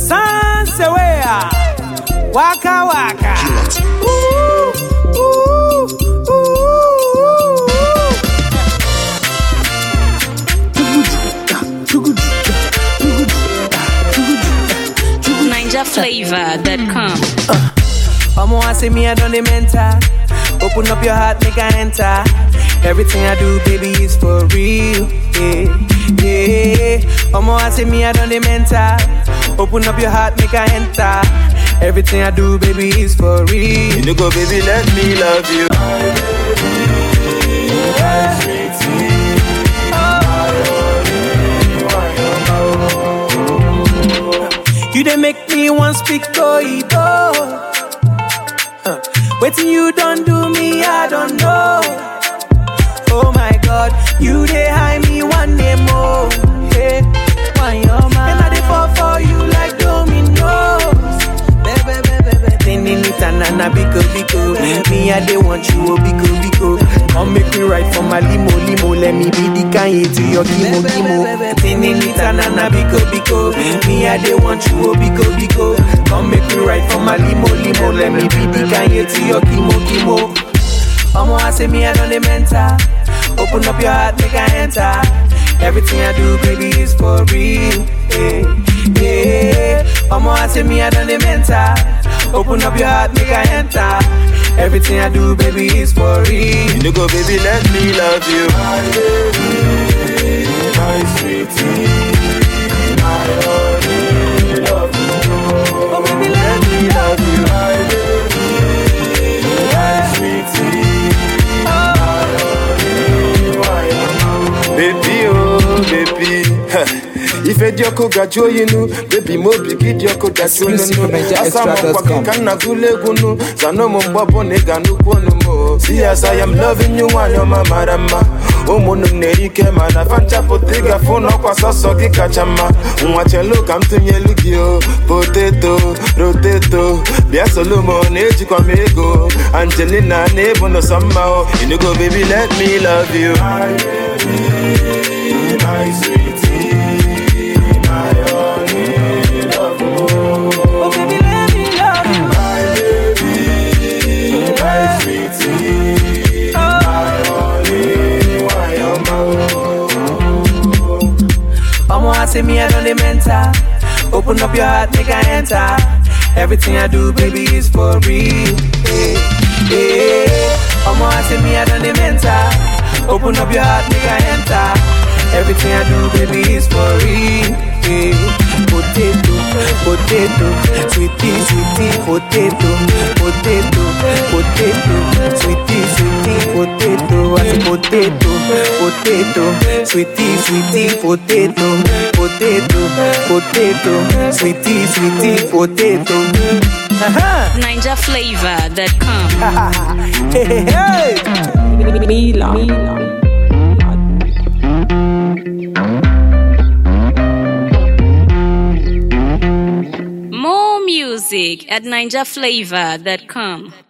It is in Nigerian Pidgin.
Sansewea, waka waka. Ooh, ooh, ooh. NinjaFlavor.com. Omo, I say me, I done the mental. Open up your heart, make I enter. Everything I do, baby, is for real. Yeah, yeah. Omo, I say me, I done the mental. Open up your heart, make I enter. Everything I do, baby, is for real. You no go, baby, let me love you. You dey make me want speak Toibo. Huh. Waiting you don't do me, I don't know. Oh my God, you dey hide me one day more. Hey, why your man? And I dey fall for you like dominoes. Baby, baby, baby. Tending it and na biko biko. Me I dey want you oh biko biko. Come make me ride for my limo limo. Let me be the Kanye to your kimo kimo. Tending it and na biko biko. Me I dey want you oh biko biko. Come make me ride for my limo limo. Let me be the Kanye to your kimo kimo. Omo, I say me I done the mental. Open up your heart, make I enter. Everything I do, baby, is for real. Yeah, yeah. Omo, I say me I done the mental. Open up your heart, make I enter. Everything I do, baby, is for real. You no go, baby, let me love you. My baby, my sweetie, my only love you. Oh, baby, let me love you. My baby, my sweetie, my only one. Baby, oh, baby. ife dị ọkụ gajuo oyinu bebi m obi gị dị ọkụ dasi Exclusive Naija asa m Extra nkwa dot com. gị ka nna gụlụ egwu nu zana ụmụ mgbe ọbụ na ị ga nnukwu ọnụ m o. si ya sa ya m loving you nwanyị ọma mara mma ụmụnụ m na-eri ike mana fa nchapụta ịgafe n'ọkwa sọsọ gị kacha mma nwa chelu ka m tụnyelu gị o poteto roteto bịa solomo na-ejikwa m ego angelina na-ebu n'ụsọ mma o inugo baby let me love you my baby, my sweetie, my only love Oh, baby, let me love you. my baby, my sweetie, my only one, Omo, I say me I done the mental. Open up your heart, make I enter. Everything I do, baby, is for real. Yeah, yeah. Omo, I say me I done the mental. Open up your heart, make I enter. Everything I do, baby, is for real. Yeah. Potato, potato, sweetie, sweetie, potato, potato, potato, sweetie, sweetie, potato. I say potato, potato, sweetie, sweetie, potato, potato, potato, sweetie, sweetie, potato. Aha. NinjaFlavor.com. Hey, hey, hey. More music at NinjaFlavor.com.